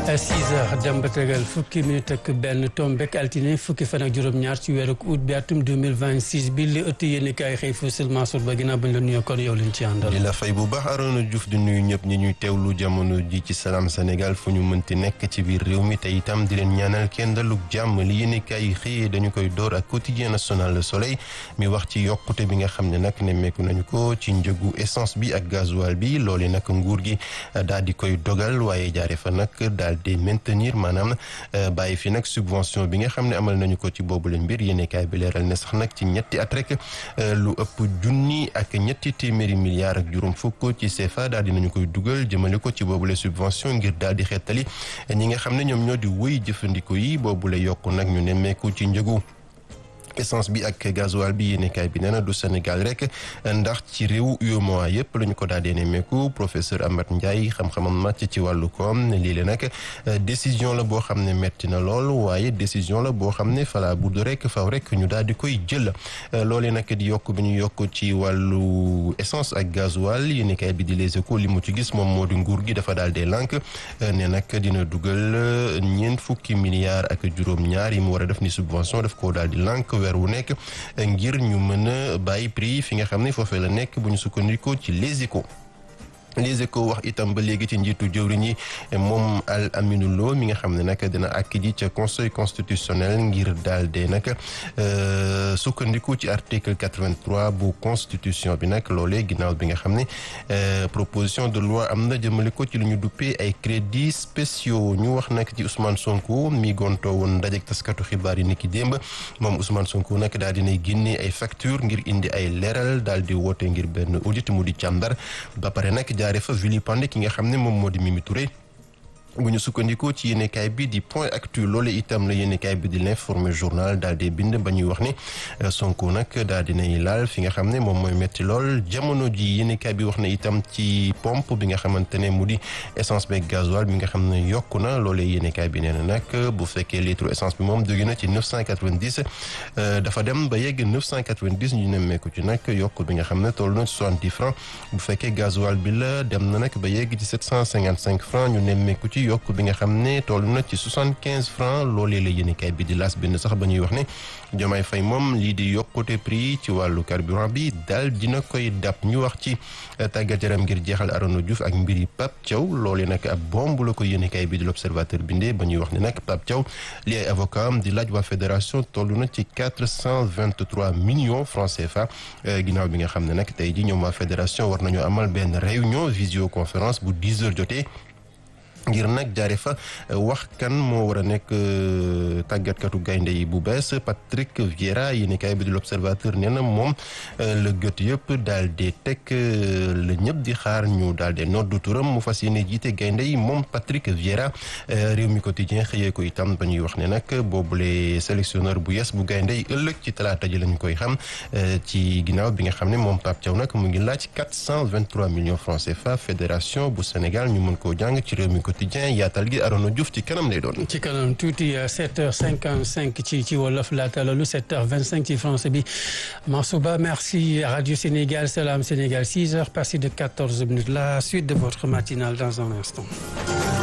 6 heures dem ba tegal fukki minute ak benn tombek altine fukki fan ak juróom-ñaar ci weeru août bi atum 2026 bi li ëtt yéen kaay xëy fu seulement sur ba ginnaaw bañ la nuyoo kon yow lañ ci àndal. di la fay bu baax Arona Diouf di nuyu ñëpp ñi ñuy teewlu jamono ji ci Salam Sénégal fu ñu mënti nekk ci biir réew mi te itam di leen ñaanal kenn dalug jàmm li yéen kaay yi xëyee dañu koy door ak quotidien national Le Soleil mi wax ci yokkute bi nga xam ne nag nemmeeku nañu ko ci njëgu essence bi ak gasoil bi loole nag nguur gi daal di koy dogal waaye jaare fa nag daal di maintenir maanaam bàyyi fi nag subvention bi nga xam ne amal nañu ko ci boobu leen mbir yéene kaay bi leeral ne sax nag ci ñetti at rek lu ëpp junni ak ñetti téeméeri milliards ak juróom fukk ci CFA daal di nañu koy dugal jëmale ko ci boobule subvention ngir daal di xettali ñi nga xam ne ñoom ñoo di wëy jëfandikoo yi boobule yokk nag ñu nemmeeku ci njëgu essence bi ak gasoil bi yéenekaay bi nee na du Sénégal rek ndax ci réew UEMOA yëpp la ñu ko daal di nemmeeku professeur Amath Ndiaye xam-xamam màcc ci wàllu koom ne lii la nag décision la boo xam ne metti na lool waaye décision la boo xam ne fala budd rek faw rek ñu daal di koy jël loolee nag di yokk bi ñu yokk ci wàllu essence ak gasoil yéenekaay bi di Les Échos li mu ci gis moom moo di nguur gi dafa daal di lànk ne nag dina dugal ñeent fukki milliards ak juróom-ñaar yi mu war a def ni subvention daf koo daal di lànk weer wu nekk ngir ñu mën a bàyyi prix fi nga xam ne foofee la nekk bu ñu sukkandikoo ci Les Échos Les Échos wax itam ba léegi ci njiitu jëwriñ yi moom Al Aminou Lo mi nga xam ne nag dina àkk ji ca conseil constitutionnel ngir daal de nag sukkandiku ci article 83 bu constitution bi nag loolee ginnaaw bi nga xam ne proposition de loi am na jëmale ko ci lu ñu duppee ay crédits spéciaux ñu wax nag ci Ousmane Sonko mi gontoo woon ndajek taskatu xibaar yi ni ki démb moom Ousmane Sonko nag daal dinay génne ay facture ngir indi ay leeral daal di woote ngir benn audit mu di càmbar ba pare nag jaare fa vilipande ki nga xam ne moom moo di Mimi Touré bu ñu sukkandikoo ci yéenekaay bi di point actu loole itam la yéenekaay bi di l'informé journal daal di bind ba ñuy wax ne Sonko nag daal dinay laal fi nga xam ne moom mooy metti lool jamono ji yéenekaay bi wax na itam ci pompe bi nga xamante ne mu di essence beeg gasoil bi nga xam ne yokku na loolee yéenekaay bi nee na nag bu fekkee litre essence bi moom jóge na ci 990 dafa dem ba yegg 990 ñu nemmeeku ci nag yokk bi nga xam ne toll na ci 70 francs bu fekkee gasoil bi la dem na nag ba yegg ci 755 francs ñu nemmeeku ci yokk bi nga xam ne toll na ci soixante quinze francs loolee la yéenekaay bi di laas bind sax ba ñuy wax ne Diomaye Faye moom lii di yokkute prix ci wàllu carburant bi daal dina koy dab ñu wax ci tàggat yaram ngir jeexal Arona Diouf ak mbiri Pape Thiaw loolee nag ab bomb la ko yéenekaay bi di l'Observateur bindee ba ñuy wax ne nag Pape Thiaw li ay avocat am di laaj waa fédération toll na ci quatre cent vingt trois millions francs CFA ginnaaw bi nga xam ne nag tey ji ñoom waa fédération war nañoo amal benn réunion visioconférence bu dix heures jotee ngir nag jaare fa wax kan moo war a nekk tàggatkatu gaynde yi bu bees Patrick Vieira yéenekaay bi di l'Observateur nee na moom la gët yëpp daal di teg la ñëpp di xaar ñu daal di noddu turam mu fas yéene jiite gaynde yi moom Patrick Vieira réew mi quotidien xëyee ko itam ba ñuy wax ne nag boobule sélectionneur bu yes bu gaynde yi ëllëg ci talaata ji lañu koy xam ci ginnaaw bi nga xam ne moom Pape Thiaw nag mu ngi laaj 423 millions francs CFA fédération bu Sénégal ñu mën koo jàng ci réew mi quotidien yaatal gi Arona Diouf ci kanam lay doon. ci kanam tuuti 7h55 ci ci wolof laata loolu 7h25 ci français bi Mansouba merci Radio Sénégal Salam Sénégal 6h passé de 14 minutes la suite de votre matinale dans un instant.